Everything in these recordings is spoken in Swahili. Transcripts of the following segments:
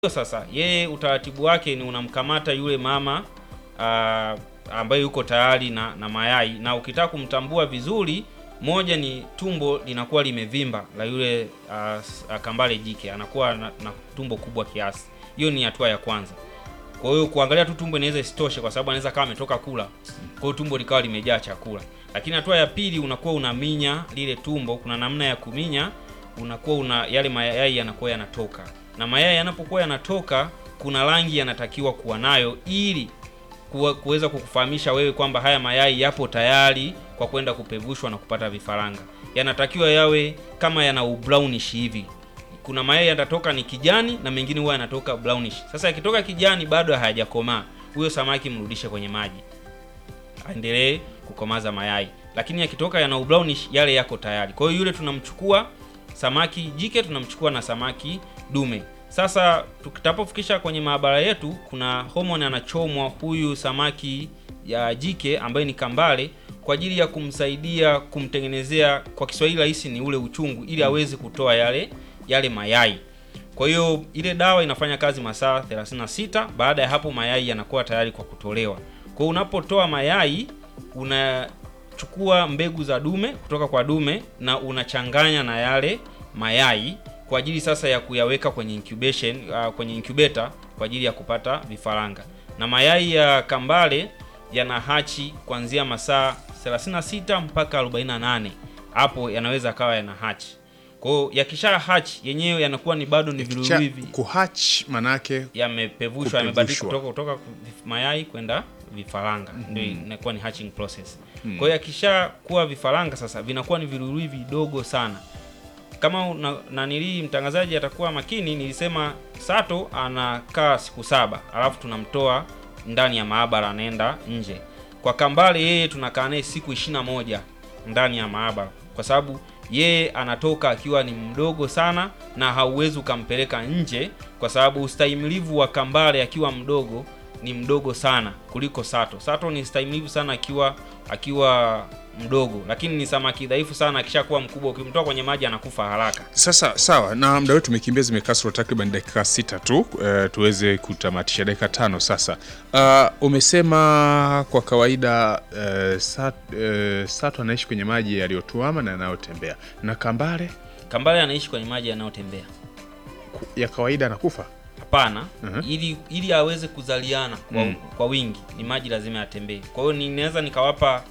Sasa yeye utaratibu wake ni unamkamata yule mama uh, ambaye yuko tayari na, na mayai, na ukitaka kumtambua vizuri, moja ni tumbo linakuwa limevimba la yule uh, kambale jike, anakuwa na, na tumbo kubwa kiasi. Hiyo ni hatua ya kwanza. Kwa hiyo kuangalia tu tumbo inaweza isitoshe, kwa sababu anaweza kama ametoka kula, kwa hiyo tumbo likawa limejaa chakula. Lakini hatua ya pili unakuwa unaminya lile tumbo. Kuna namna ya kuminya, unakuwa una yale mayai yanakuwa yanatoka na mayai yanapokuwa yanatoka, kuna rangi yanatakiwa kuwa nayo ili kuweza kukufahamisha wewe kwamba haya mayai yapo tayari kwa kwenda kupevushwa na kupata vifaranga. Yanatakiwa yawe kama yana ubrownish hivi. Kuna mayai yatatoka ni kijani na mengine huwa yanatoka brownish. Sasa yakitoka kijani bado hayajakomaa, huyo samaki mrudishe kwenye maji aendelee kukomaza mayai, lakini yakitoka yana ubrownish, yale yako tayari. Kwa hiyo yule tunamchukua samaki jike tunamchukua na samaki dume. Sasa tukitapofikisha kwenye maabara yetu, kuna homoni anachomwa huyu samaki ya jike ambaye ni kambale kwa ajili ya kumsaidia kumtengenezea, kwa Kiswahili rahisi ni ule uchungu, ili aweze kutoa yale yale mayai. Kwa hiyo ile dawa inafanya kazi masaa 36. Baada ya hapo mayai yanakuwa tayari kwa kutolewa. Kwa hiyo unapotoa mayai unachukua mbegu za dume kutoka kwa dume na unachanganya na yale mayai kwa ajili sasa ya kuyaweka kwenye incubation, uh, kwenye incubator kwa ajili ya kupata vifaranga. Na mayai ya kambale yana hachi kuanzia masaa 36 mpaka 48. Hapo yanaweza akawa yana hachi. Kwa hiyo yakisha hachi yenyewe yanakuwa ni bado ni viluwivi hivi. Kuhatch manake Yamepevushwa, yamebadilika kutoka kutoka mayai kwenda vifaranga. Mm -hmm. Ndio inakuwa ni hatching process. Mm -hmm. Kwa hiyo yakisha kuwa vifaranga sasa vinakuwa ni viluwivi vidogo sana kama nanilii mtangazaji atakuwa makini, nilisema sato anakaa siku saba, alafu tunamtoa ndani ya maabara, anaenda nje. Kwa kambale yeye tunakaa naye siku ishirini na moja ndani ya maabara, kwa sababu yeye anatoka akiwa ni mdogo sana, na hauwezi ukampeleka nje, kwa sababu ustahimilivu wa kambale akiwa mdogo ni mdogo sana kuliko sato. Sato ni stahimilivu sana akiwa akiwa mdogo lakini ni samaki dhaifu sana. Akishakuwa mkubwa, ukimtoa kwenye maji anakufa haraka. Sasa sawa, na muda wetu umekimbia, zimekasoro takriban dakika sita tu, uh, tuweze kutamatisha dakika tano sasa. Uh, umesema kwa kawaida uh, sat, uh, sato anaishi kwenye maji yaliyotuama na yanayotembea, na kambale kambale anaishi kwenye maji yanayotembea ya kawaida anakufa Hapana. uh -huh. Ili ili aweze kuzaliana kwa, mm. kwa wingi ni maji lazima yatembee. Kwa hiyo ninaweza nikawapa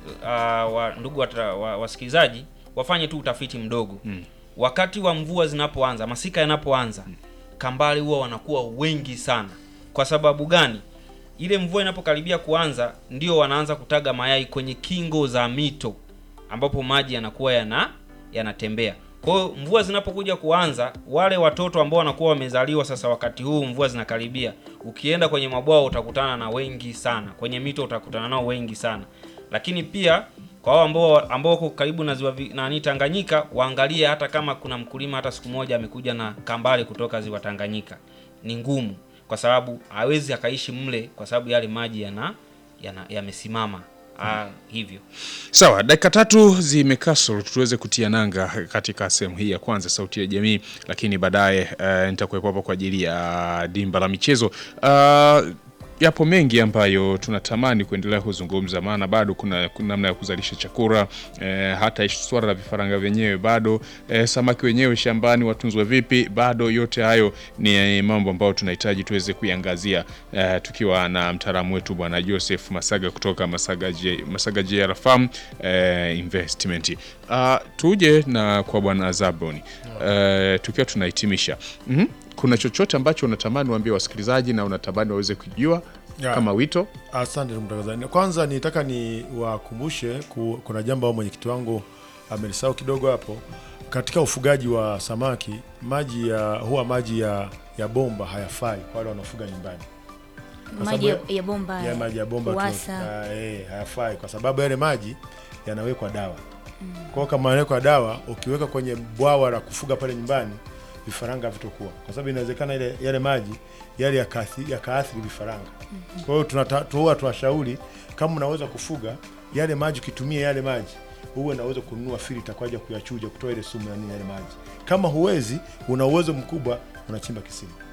uh, wa, ndugu wasikilizaji wa, wafanye tu utafiti mdogo mm. Wakati wa mvua zinapoanza, masika yanapoanza mm. kambale huwa wanakuwa wengi sana. Kwa sababu gani? Ile mvua inapokaribia kuanza, ndio wanaanza kutaga mayai kwenye kingo za mito ambapo maji yanakuwa yana yanatembea kwa hiyo mvua zinapokuja kuanza, wale watoto ambao wanakuwa wamezaliwa sasa, wakati huu mvua zinakaribia, ukienda kwenye mabwawa utakutana na wengi sana, kwenye mito utakutana nao wengi sana. Lakini pia kwa hao ambao ambao wako karibu na ziwa nani Tanganyika, waangalie hata kama kuna mkulima hata siku moja amekuja na kambale kutoka ziwa Tanganyika, ni ngumu, kwa sababu hawezi akaishi mle, kwa sababu yale maji yana yamesimama Ah, hivyo sawa. Dakika tatu zimekasoro, tuweze kutia nanga katika sehemu hii ya kwanza Sauti ya Jamii, lakini baadaye uh, nitakuwepo hapa kwa ajili ya dimba la michezo uh, yapo mengi ambayo tunatamani kuendelea kuzungumza, maana bado kuna, kuna namna ya kuzalisha chakula eh, hata swala la vifaranga vyenyewe bado eh, samaki wenyewe shambani watunzwe vipi, bado yote hayo ni mambo ambayo tunahitaji tuweze kuiangazia eh, tukiwa na mtaalamu wetu bwana Joseph Masaga kutoka Masaga, J, Masaga JR Farm eh, Investment. Uh, tuje na kwa bwana Zaboni eh, tukiwa tunahitimisha mm -hmm. Kuna chochote ambacho unatamani waambie wasikilizaji na unatamani waweze kujua ya, kama wito? Asante mtangazaji. Kwanza nitaka ni wakumbushe ku, kuna jambo mwenyekiti wangu amelisahau kidogo hapo. Katika ufugaji wa samaki maji ya huwa maji ya, ya bomba hayafai kwa wale wanaofuga nyumbani. Maji ya bomba, ya maji ya bomba tu, eh, hayafai kwa sababu yale maji yanawekwa dawa mm. Kwa hiyo kama yanawekwa dawa, ukiweka kwenye bwawa la kufuga pale nyumbani vifaranga vitokuwa kwa sababu inawezekana ile yale maji yale yakaathiri vifaranga. mm -hmm. Kwa hiyo tunatoa tuwashauri, kama unaweza kufuga yale maji, ukitumia yale maji uwe naweza kununua filter kwa ajili ya kuyachuja kutoa ile sumu ya nini yale maji. Kama huwezi, una uwezo mkubwa, unachimba kisima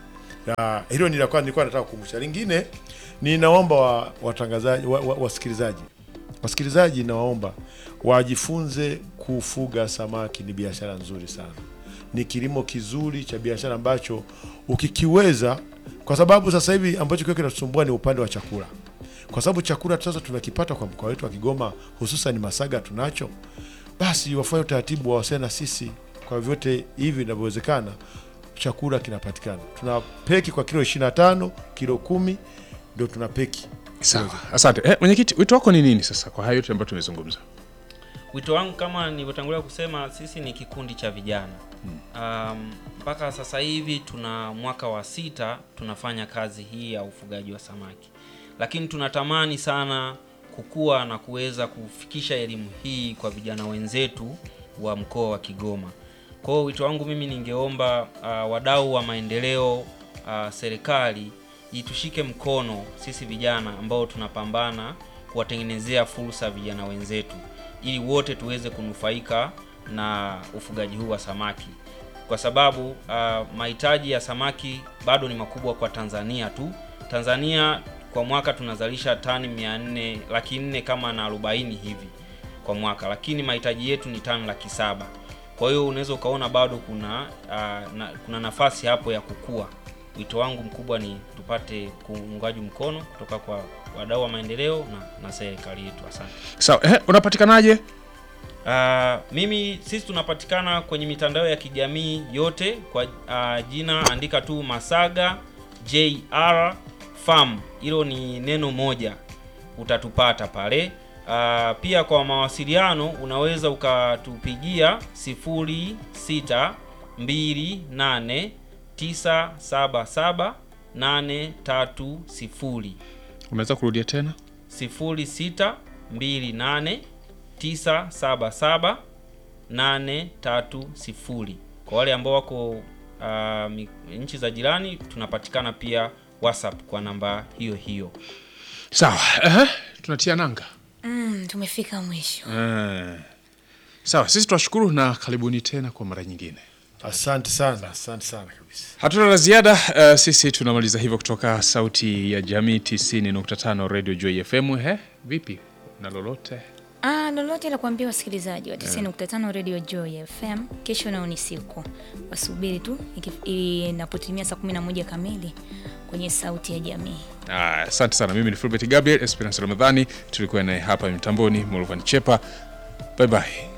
Na hilo ni la kwanza nilikuwa nataka kukumbusha. Lingine ninaomba wa, watangazaji wa, wa, wasikilizaji wasikilizaji, nawaomba wajifunze kufuga samaki. Ni biashara nzuri sana, ni kilimo kizuri cha biashara ambacho ukikiweza, kwa sababu sasa hivi ambacho kiwe kinatusumbua ni upande wa chakula, kwa sababu chakula sasa tunakipata kwa mkoa wetu wa Kigoma, hususan Masaga tunacho. Basi wafanye utaratibu wawasiliane na sisi kwa vyote hivi vinavyowezekana, chakula kinapatikana. Tuna peki kwa kilo 25, kilo kumi ndio tuna peki. Sawa, asante. Eh, mwenyekiti, wito wako ni nini sasa kwa hayo yote ambayo tumezungumza? Wito wangu kama nilivyotangulia kusema, sisi ni kikundi cha vijana um, mpaka sasa hivi tuna mwaka wa sita tunafanya kazi hii ya ufugaji wa samaki, lakini tunatamani sana kukua na kuweza kufikisha elimu hii kwa vijana wenzetu wa mkoa wa Kigoma. Kwa hiyo wito wangu mimi ningeomba uh, wadau wa maendeleo uh, serikali itushike mkono sisi vijana ambao tunapambana kuwatengenezea fursa vijana wenzetu ili wote tuweze kunufaika na ufugaji huu wa samaki, kwa sababu uh, mahitaji ya samaki bado ni makubwa kwa Tanzania tu. Tanzania kwa mwaka tunazalisha tani 400 laki nne kama na 40 hivi kwa mwaka, lakini mahitaji yetu ni tani laki saba. Kwa hiyo unaweza ukaona bado kuna uh, na, kuna nafasi hapo ya kukua. Wito wangu mkubwa ni tupate kuungaji mkono kutoka kwa wadau wa maendeleo na, na serikali yetu. Asante. Sawa, eh, unapatikanaje? Uh, mimi sisi tunapatikana kwenye mitandao ya kijamii yote kwa uh, jina andika tu Masaga JR Farm, hilo ni neno moja, utatupata pale. Uh, pia kwa mawasiliano unaweza ukatupigia 0628977830 Unaweza kurudia tena? 0628977830. Kwa wale ambao wako uh, mi- nchi za jirani tunapatikana pia WhatsApp kwa namba hiyo hiyo. Sawa, eh, tunatia nanga. Mm, tumefika mwisho. Eh. Sawa, sisi tunashukuru na karibuni tena kwa mara nyingine. Asante sana, asante sana kabisa. Hatuna la ziada. Uh, sisi tunamaliza hivyo kutoka Sauti ya Jamii 90.5 Radio Joy FM. He, vipi na lolote? Ah, lolote la kuambia wasikilizaji wa 90.5 Radio Joy FM, kesho nao ni siku, wasubiri tu iki- inapotimia saa 11 kamili kwenye Sauti ya Jamii. Ah, Asante sana. Mimi ni Fulbert Gabriel Esperance Ramadhani, tulikuwa naye hapa mtamboni Mulvan Chepa. Bye bye.